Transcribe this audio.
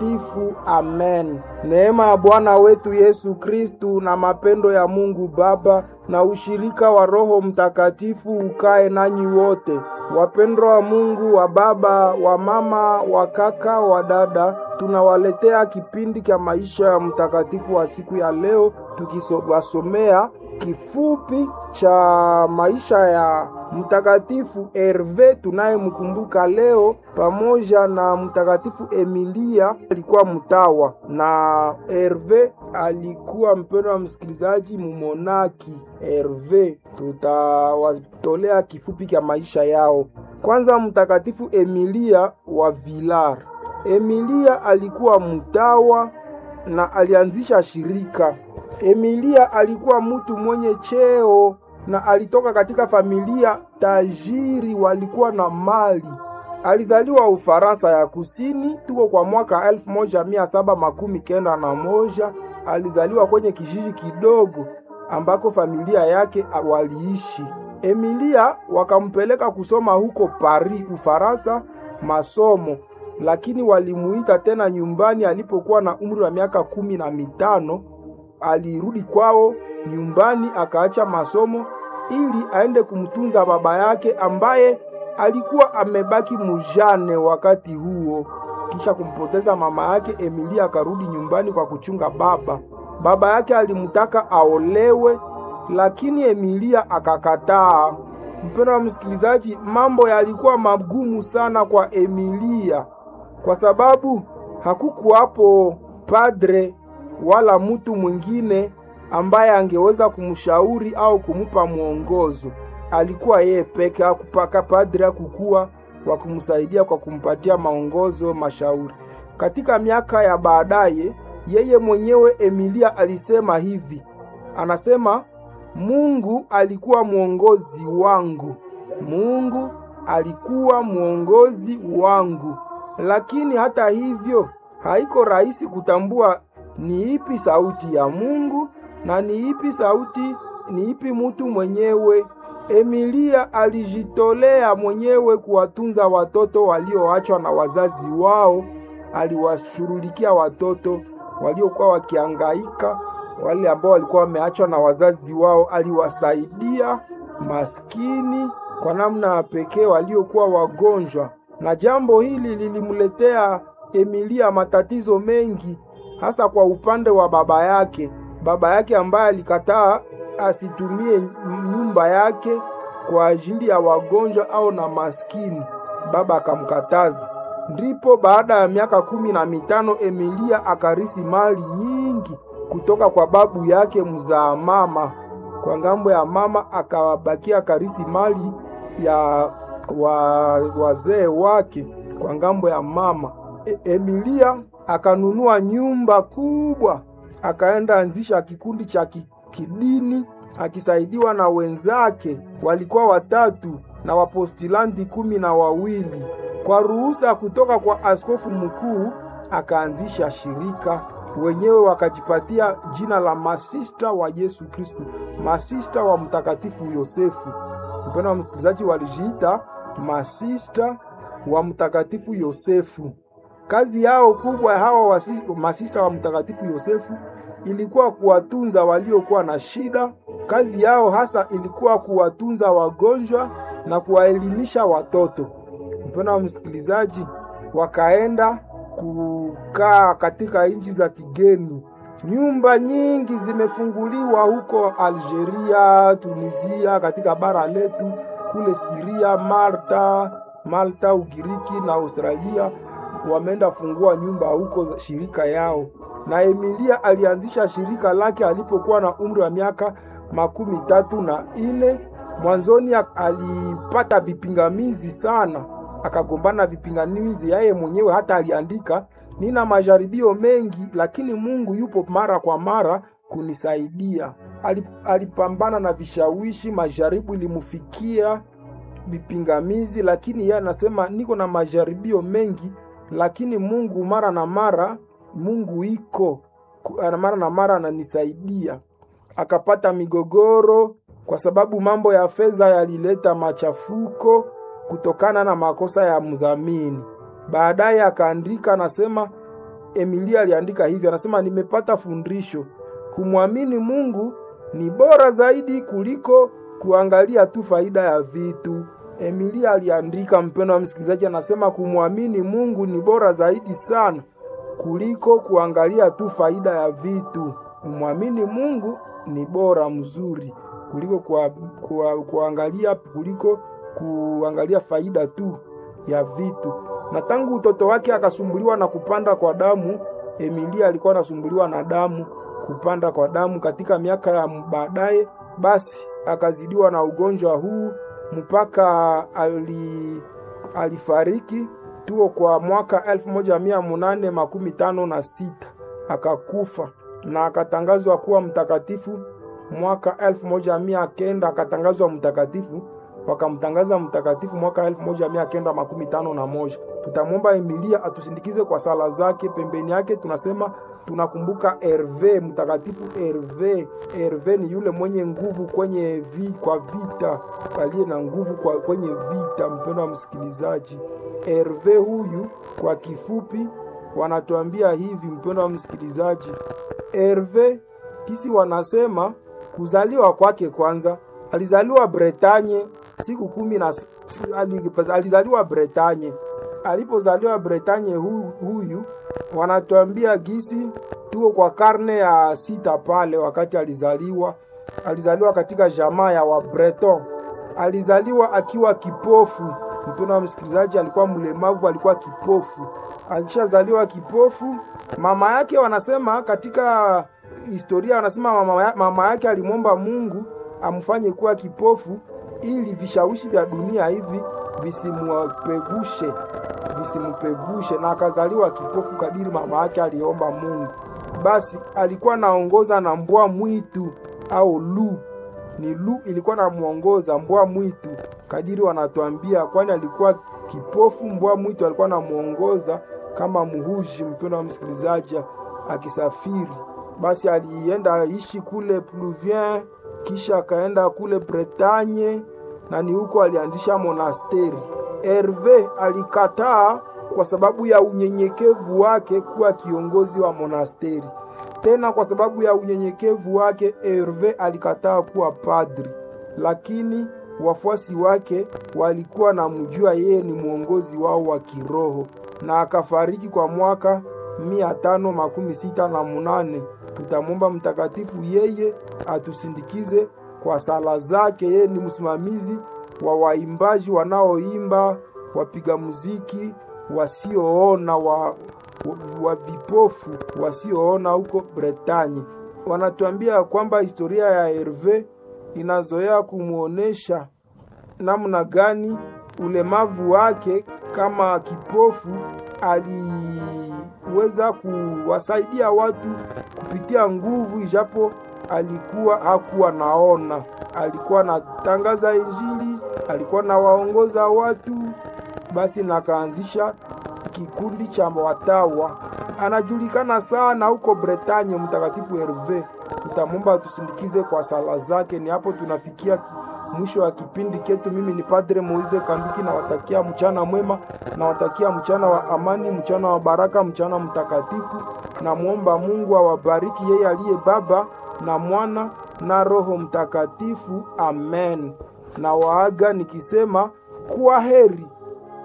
Mtakatifu. Amen. Neema ya Bwana wetu Yesu Kristu na mapendo ya Mungu Baba na ushirika wa Roho Mtakatifu ukae nanyi wote. Wapendwa wa Mungu, wa baba, wa mama, wa kaka, wa dada, tunawaletea kipindi cha maisha ya mtakatifu wa siku ya leo, tukiwasomea kifupi cha maisha ya mtakatifu Herve tunayemkumbuka leo, pamoja na mtakatifu Emilia alikuwa mtawa, na Herve alikuwa mpendwa wa msikilizaji, mumonaki. Herve tutawatolea kifupi cha maisha yao. Kwanza, mtakatifu Emilia wa Vilar. Emilia alikuwa mtawa na alianzisha shirika. Emilia alikuwa mtu mwenye cheo na alitoka katika familia tajiri, walikuwa na mali. Alizaliwa Ufaransa ya Kusini, tuko kwa mwaka elfu moja mia saba makumi kenda na moja. Alizaliwa kwenye kijiji kidogo ambako familia yake waliishi. Emilia wakampeleka kusoma huko Paris, Ufaransa, masomo lakini walimuita tena nyumbani alipokuwa na umri wa miaka kumi na mitano. Alirudi kwao nyumbani akaacha masomo ili aende kumtunza baba yake ambaye alikuwa amebaki mujane wakati huo. Kisha kumpoteza mama yake, Emilia akarudi nyumbani kwa kuchunga baba. Baba yake alimtaka aolewe, lakini Emilia akakataa. Mpendwa wa msikilizaji, mambo yalikuwa magumu sana kwa Emilia kwa sababu hakukuwapo padre wala mtu mwingine ambaye angeweza kumshauri au kumupa mwongozo. Alikuwa yeye peke, hakupaka padre hakukuwa wa kumsaidia kwa kumpatia maongozo, mashauri. Katika miaka ya baadaye, yeye mwenyewe Emilia alisema hivi, anasema Mungu alikuwa mwongozi wangu, Mungu alikuwa mwongozi wangu lakini hata hivyo haiko rahisi kutambua ni ipi sauti ya Mungu na ni ipi sauti, ni ipi mutu mwenyewe. Emilia alijitolea mwenyewe kuwatunza watoto walioachwa na wazazi wao. Aliwashughulikia watoto waliokuwa wakiangaika, wale ambao walikuwa wameachwa na wazazi wao. Aliwasaidia maskini kwa namna ya pekee, waliokuwa wagonjwa na jambo hili lilimletea Emilia matatizo mengi, hasa kwa upande wa baba yake. Baba yake ambaye alikataa asitumie nyumba yake kwa ajili ya wagonjwa au na maskini, baba akamkataza. Ndipo baada ya miaka kumi na mitano Emilia akarisi mali nyingi kutoka kwa babu yake mzaa mama. Kwa ngambo ya mama akabakia akarisi mali ya wa wazee wake kwa ngambo ya mama. E, Emilia akanunua nyumba kubwa, akaenda anzisha kikundi cha kidini akisaidiwa na wenzake, walikuwa watatu na wapostilandi kumi na wawili. Kwa ruhusa kutoka kwa askofu mkuu akaanzisha shirika, wenyewe wakajipatia jina la masista wa Yesu Kristu, masista wa Mtakatifu Yosefu. Mpendwa wa msikilizaji, walijiita masista wa Mtakatifu Yosefu. Kazi yao kubwa hawa masista wa Mtakatifu Yosefu ilikuwa kuwatunza waliokuwa na shida. Kazi yao hasa ilikuwa kuwatunza wagonjwa na kuwaelimisha watoto. Mpendwa wa msikilizaji, wakaenda kukaa katika nchi za kigeni. Nyumba nyingi zimefunguliwa huko Algeria, Tunisia, katika bara letu kule Siria, Malta, Malta, Ugiriki na Australia wameenda fungua nyumba huko shirika yao. Na Emilia alianzisha shirika lake alipokuwa na umri wa miaka makumi tatu na ine. Mwanzoni alipata vipingamizi sana, akagombana vipingamizi yeye mwenyewe, hata aliandika nina majaribio mengi, lakini Mungu yupo mara kwa mara kunisaidia. Alipambana na vishawishi, majaribu ilimufikia vipingamizi, lakini yeye anasema niko na majaribio mengi, lakini Mungu mara na mara, Mungu iko mara na mara ananisaidia. Akapata migogoro kwa sababu mambo ya fedha yalileta machafuko kutokana na makosa ya mzamini. Baadaye akaandika anasema, Emilia aliandika hivi, anasema nimepata fundisho, kumwamini Mungu ni bora zaidi kuliko kuangalia tu faida ya vitu. Emilia aliandika, mpendo wa msikilizaji, anasema kumwamini Mungu ni bora zaidi sana kuliko kuangalia tu faida ya vitu. Kumwamini Mungu ni bora mzuri kuliko kwa, kwa, kuangalia kuliko kuangalia faida tu ya vitu. Na tangu utoto wake akasumbuliwa na kupanda kwa damu. Emilia alikuwa anasumbuliwa na damu, kupanda kwa damu katika miaka ya baadaye, basi akazidiwa na ugonjwa huu mpaka ali, alifariki tuo kwa mwaka elfu moja mia munane makumi tano na sita akakufa na akatangazwa kuwa mtakatifu mwaka elfu moja mia kenda akatangazwa mtakatifu wakamtangaza mtakatifu mwaka elfu moja mia kenda makumi tano na moja. Tutamwomba Emilia atusindikize kwa sala zake. Pembeni yake tunasema tunakumbuka Herve, mtakatifu Herve. Herve ni yule mwenye nguvu kwenye vi, kwa vita, aliye na nguvu kwa kwenye vita. Mpendo wa msikilizaji, Herve huyu kwa kifupi wanatuambia hivi, mpendo wa msikilizaji, Herve kisi wanasema kuzaliwa kwake kwanza alizaliwa Bretanye siku kumi na alizaliwa Bretanye. Alipozaliwa Bretanye hu, huyu wanatuambia gisi tuko kwa karne ya sita pale wakati alizaliwa. Alizaliwa katika jamaa ya Wabreton. Alizaliwa akiwa kipofu. Mpendo wa msikilizaji, alikuwa mlemavu, alikuwa kipofu. Alishazaliwa kipofu. Mama yake wanasema katika historia wanasema mama, mama yake alimwomba Mungu amfanye kuwa kipofu ili vishawishi vya dunia hivi visimupevushe visimupevushe, na akazaliwa kipofu kadiri mama yake aliomba Mungu. Basi alikuwa naongoza na mbwa mwitu au lu ni lu ilikuwa namuongoza mbwa mwitu kadiri wanatuambia, kwani alikuwa kipofu. Mbwa mwitu alikuwa namuongoza kama muhuji, mpendo wa msikilizaji, akisafiri. Basi alienda ishi kule Pluvien kisha akaenda kule Bretagne na ni huko alianzisha monasteri. Herve alikataa kwa sababu ya unyenyekevu wake kuwa kiongozi wa monasteri. Tena kwa sababu ya unyenyekevu wake Herve alikataa kuwa padri, lakini wafuasi wake walikuwa na mjua yeye ni mwongozi wao wa kiroho, na akafariki kwa mwaka mia tano makumi sita na munane. Tutamwomba mtakatifu yeye atusindikize kwa sala zake. Yeye ni msimamizi wa waimbaji wanaoimba, wapiga muziki wasioona, wa, wa, wa vipofu wasioona huko Bretagne. Wanatuambia kwamba historia ya Herve inazoea kumwonyesha namna gani ulemavu wake kama kipofu aliweza kuwasaidia watu kupitia nguvu, ijapo alikuwa hakuwa naona. Alikuwa anatangaza Injili, alikuwa nawaongoza watu, basi nakaanzisha kikundi cha watawa. Anajulikana sana huko Bretagne, mtakatifu Herve. Tutamwomba tusindikize kwa sala zake. Ni hapo tunafikia mwisho wa kipindi ketu. Mimi ni Padre Moize Kanduki, nawatakia mchana mwema, nawatakia mchana wa amani, mchana wa baraka, mchana mtakatifu. Namwomba Mungu awabariki yeye aliye Baba na Mwana na Roho Mtakatifu. Amen. Na waaga nikisema kuwa heri.